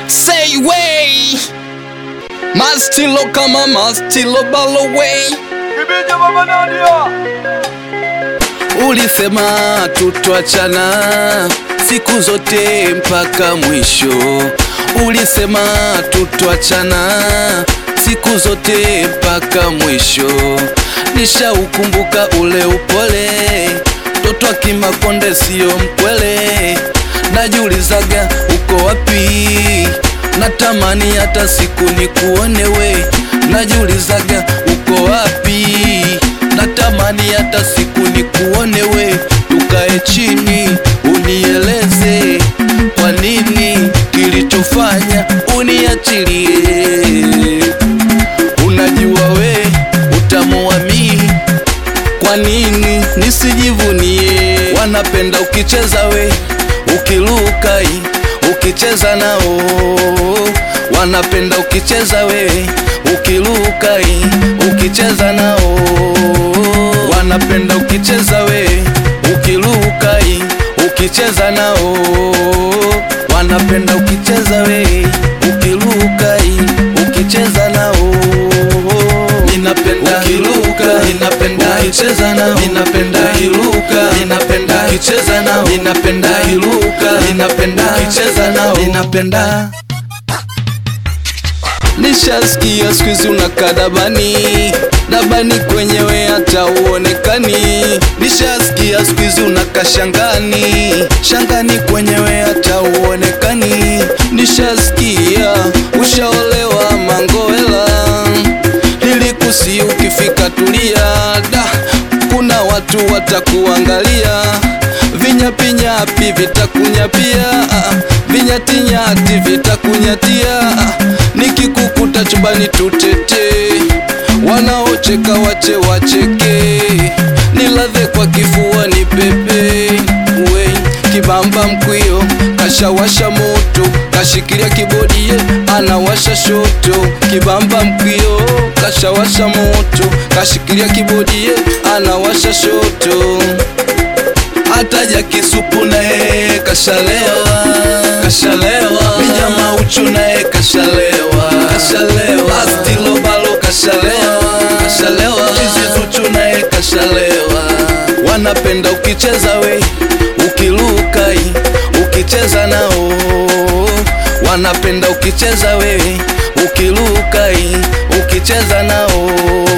Say way Mastilo kama mastilo baloway Kibija baba Nadia Ulisema tutwachana siku zote mpaka mwisho. Ulisema tutwachana siku zote mpaka mwisho. Nishaukumbuka ule upole, toto akimakonde siyo mkwele. Najiulizaga uko wapi, natamani hata siku nikuone we. Najiulizaga uko wapi natamani hata siku nikuone we, tukae chini unieleze kwa nini kilichofanya uniachilie. Unajua we utamuamini, kwa nini nisijivunie? Wanapenda ukicheza we, ukiluka i, ukicheza nao wanapenda ukicheza we, ukiluka i, ukicheza nao wanapenda ukicheza we, ukiluka i, ukicheza nao wanapenda ukicheza we, ukiluka i, ukicheza nao ninapenda ukiluka, ninapenda ukicheza nao, ninapenda ukiluka, ninapenda ukicheza nao, ninapenda ukiluka, ninapenda ukicheza nao, ninapenda Nishasikia siku hizi unakaa dabani, dabani kwenyewe hata uonekani. Nishasikia siku hizi unakaa shangani, shangani kwenyewe hata uonekani. Nishasikia ushaolewa Mangowela, nilikusi ukifika tulia, da kuna watu watakuangalia, vinyapinyapi vitakunyapia, ah, vinyatinyati vitakunyatia, ah, nikikukuta chumbani tutete, wanaocheka wache wacheke, niladhe kwa kifua ni pepe we kibamba mkwio kashawasha moto kashikilia kibodi ye anawasha shoto kibamba mkwio kashawasha moto kashikilia kibodi ye anawasha shoto ataja kisupu naye kashalewa kashalewa mijama uchu naye kashalewa kashalewa astilo balo kashalewa kashalewa chizizuchu naye kashalewa wanapenda ukicheza we ukiluka i, ukicheza nao wanapenda ukicheza we ukiluka i, ukicheza nao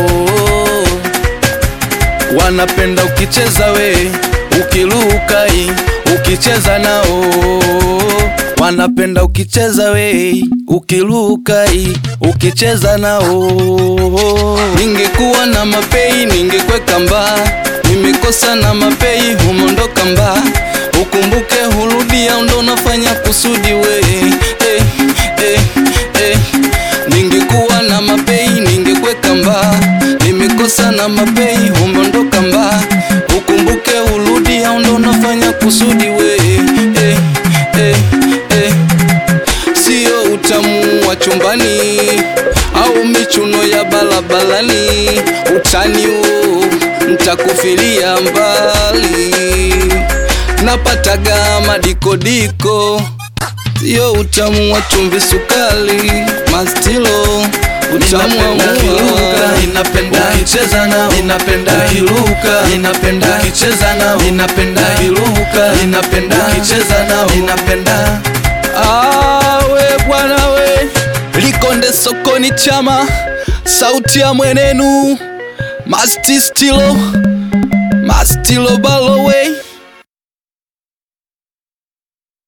wanapenda ukicheza we ukiluka i, ukicheza nao wanapenda ukicheza we ukiluka i, ukicheza nao ningekuwa na mapei ningekweka mba nimekosa na mapei humondoka mba ukumbuke hurudia ndo nafanya kusudi we eh, eh, eh. ningekuwa na mapei ningekweka mba nimekosa na mapei humondoka mba ukumbuke urudi au ndo nafanya kusudi we eh, eh, eh. Sio utamu wa chumbani au michuno ya balabalani, utani huo ntakufilia mbali, napataga madikodiko, sio utamu wa chumvi sukali, mastilo utamu wa mua Ninapenda ukicheza nao Ninapenda ukiluka Ninapenda ukicheza nao Ninapenda ukiluka Ninapenda ukicheza nao Ninapenda awe bwana we likonde sokoni chama sauti ya mwenenu masti stilo mastilo balowe